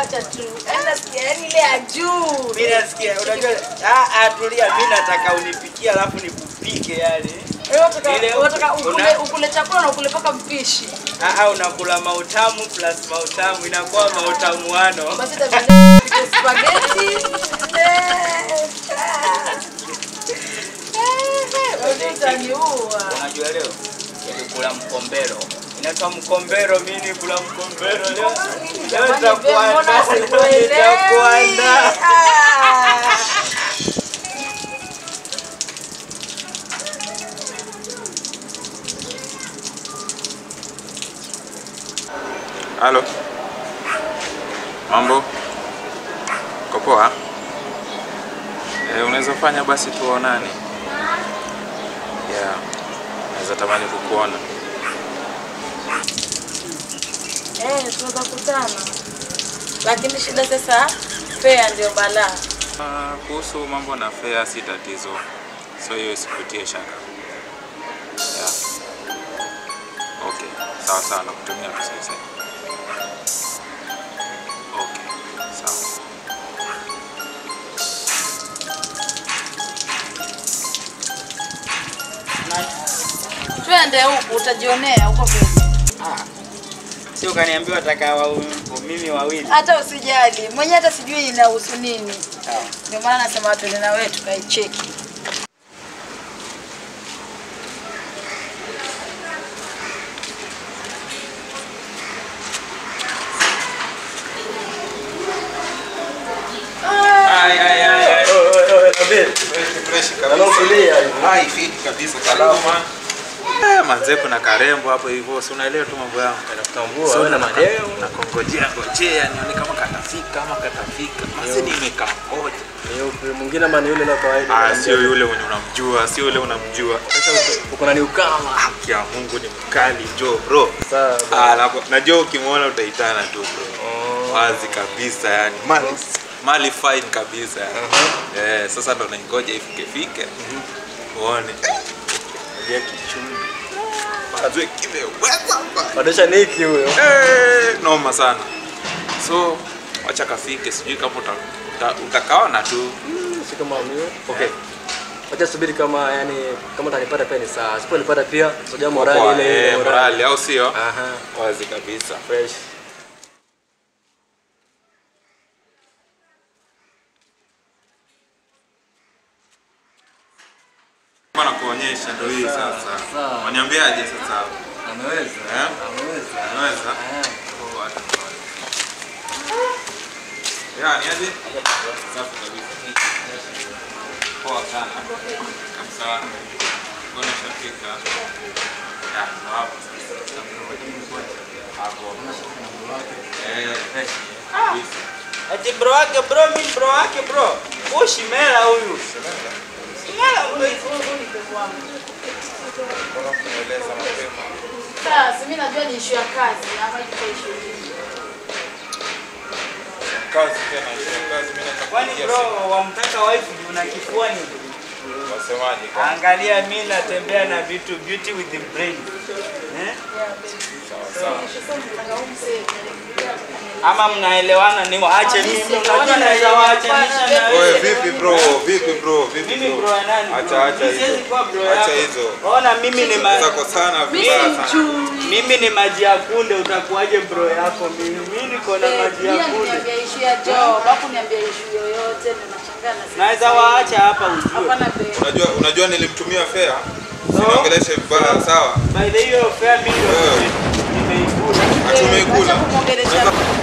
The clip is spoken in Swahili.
wacha tu. Yaani nasikia yaani ile ya juu. Mimi nasikia unajua ah ah tulia mimi nataka unipikie alafu nikupike yani. Wewe unataka Ile unataka una- ukule ukule chakula na ukule paka mpishi. Ah ah unakula mautamu plus mautamu inakuwa mautamu wano. Basi tafadhali tupike spaghetti. Eh. Wewe utaniua. Unajua leo nilikula mkombero. Inaitwa mkombero, mimi nikula mkombero leo. Leo Jamani, nitakuandaa. mbona sikuelewi? Nitakuandaa. Ah. Halo. Mambo? Uko poa? Eh, unaweza fanya basi tuonane. Yeah. Naweza tamani kukuona. Eh, tunaweza kutana. Lakini shida sasa fare ndio balaa. Ah, kuhusu mambo na fare si tatizo. So hiyo isikutie shaka. Yeah. Okay. Sawa sawa nakutumia tu sasa. Okay. Sawa. Twende huku utajionea huko mbele. Ah. Sio kaniambiwa nataka wa mimi wawili. Hata usijali. Mwenyewe hata sijui inahusu nini. Sawa. Ndio maana nasema twende na wewe tukaicheki. Ai ai ai. ai. Hai, fit kabisa. Salama. Eh, manze kuna karembo hapo hivyo, si unaelewa tu mambo yangu. Tambua wewe na madeo. Nakongojea ngojea nione kama katafika ama katafika. Masi nimekangoja. Ni yupi mwingine ama ni yule la kawaida? Ah, sio yule mwenye unamjua, sio yule unamjua. Sasa uko na niukama. Haki ya Mungu ni mkali jo bro. Sawa. Ah, na- najua ukimwona utaitana tu bro. Wazi kabisa yani. Mali mali fine kabisa. yani. Eh, sasa ndo naingoja ifike fike. Uone. Ndio kichumbi. Azwe kimeweza bana. Badesha niki huyo. Eh, noma sana. So wacha kafike, sijui kama uta, uta, utakaona tu. Si kama mio. Okay. Wacha subiri kama yani kama utanipata pia ni sawa. Siponipata pia unajua morali Poa, ile ile eh, morali au sio? Aha. Wazi kabisa. Fresh. Bana kuonyesha ndio hii sasa. sawa. Waniambiaje sasa? Ameweza. Eh? Ameweza. Unaweza? Poa, hata poa. Ya, ni aje? Safi kabisa. Poa sana. Kabisa. Mbona shafika? Ya, ndo hapo sasa. Hapo. Eh, kabisa. Ati bro wake bro mimi bro wake bro. Huyu Shimela huyu. Shimela huyu. Bora kunieleza mapema. Sasa mimi najua ni issue ya kazi ama iko issue nyingine. Kazi tena, hiyo kazi mimi nataka Kwani kupigia bro simu. wamtaka wife ndio una kifuani? Wasemaje kwa? Angalia mimi natembea na vitu beauty with the brain. Eh? Ama mnaelewana ni waache mimi unajua naweza waachanisha na Oye, wewe. vipi bro? Vipi bro? Vipi Mimi bro? bro ya nani? bro? Acha acha Mimi siwezi hizo. kuwa bro Acha yako. hizo. Ona mimi ni ma... Zako sana Mimi vibaya ni sana. mchumi. mimi ni maji ya kunde utakuwaje bro yako mimi? Mimi niko na maji ya Pia kunde. niambia issue ya job, hapo niambia issue yoyote na nashangaa na sisi. Naweza waacha hapa ujue. Hapana babe. Unajua unajua nilimtumia fare. Sinaongeleshe vibaya sawa. By the way, hiyo fare mimi ndio Wewe. nimeikula. Atumeikula. Acha kumwongelesha